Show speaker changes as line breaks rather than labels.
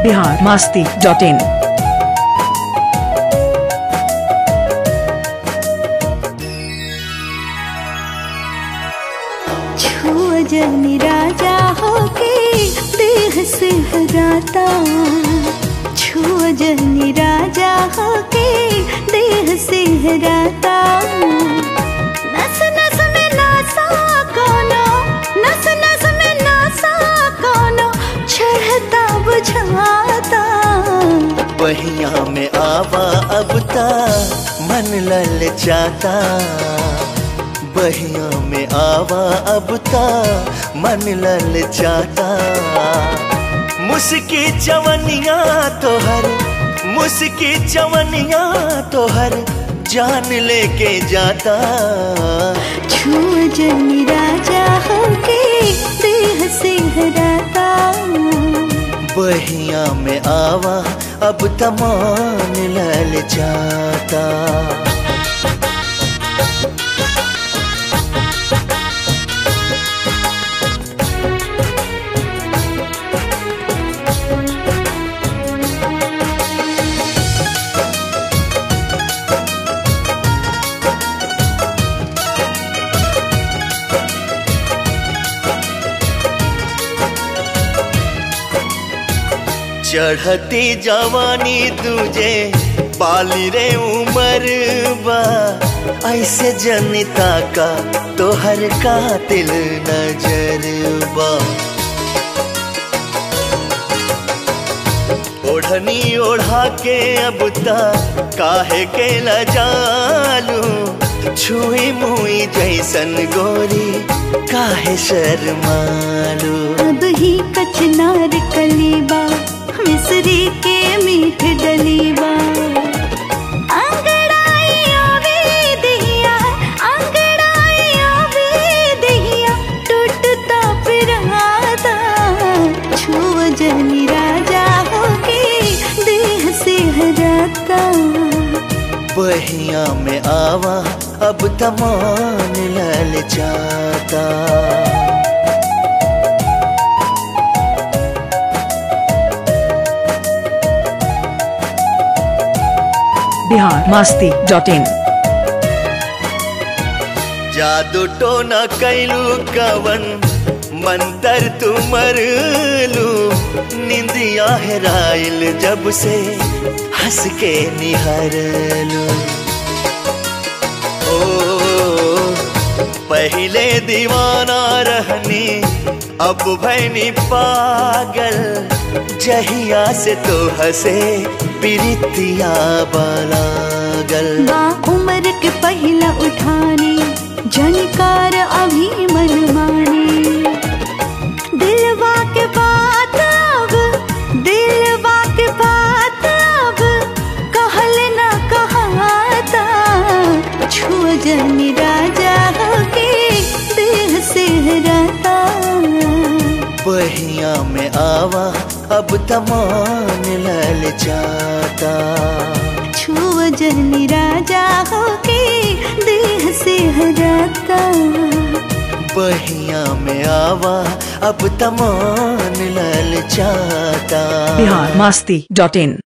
Bihar Masti dot in
छुआ जनी राजा होके देह से हराता छुआ जनी राजा होके देह से हराता नस नस में नासा कोनो नस नस में नासा कोनो चढ़ता बुझाता
बहिया में आवा अब ता मन लल जाता बहिया में आवा अब ता मन लल जाता मुस्की चवनिया तोहर मुस्की चवनिया तोहर जान लेके जाता
छुआ जनी राजा होके देह से हराता
बहिया में आवा अब तमान लल जाता चढ़ती जवानी तुझे पाली रे उमर बा ऐसे जनता का तोहर कातिल नजर बा ओढ़नी ओढ़ा के अब ता काहे के ल जालू छुई मुई जैसन गोरी काहे शर्मालू
अब ही कचनार कलीबा मिसरी के मीठ डलीबा अंगड़ाई आवे दिया अंगड़ाई आवे दिया टूटता पिराता छुआ जनी राजा होके देह से हराता
बहिया में आवा अब तमान लल जाता
बिहार मास्ती डॉट इन
जादू टोना कैलू कवन मंतर तुमर लू निंदिया हेराइल जब से हंस के निहरलू ओ पहले दीवाना रहनी अब भैनी पागल जहिया से तो हंसे प्रीतिया बलागल
बा उम्र के पहला उठानी जनकार अभी मन माने दिलवा के बात अब दिलवा के बात अब कहल न कहाता छुआ जनी राजा होके देह से हराता
बहिया में आवा अब तमान लल जाता
छुआ जनी राजा होके देह से हराता
बहिया में आवा अब तमान लल जाता
बिहार मास्ती डॉट इन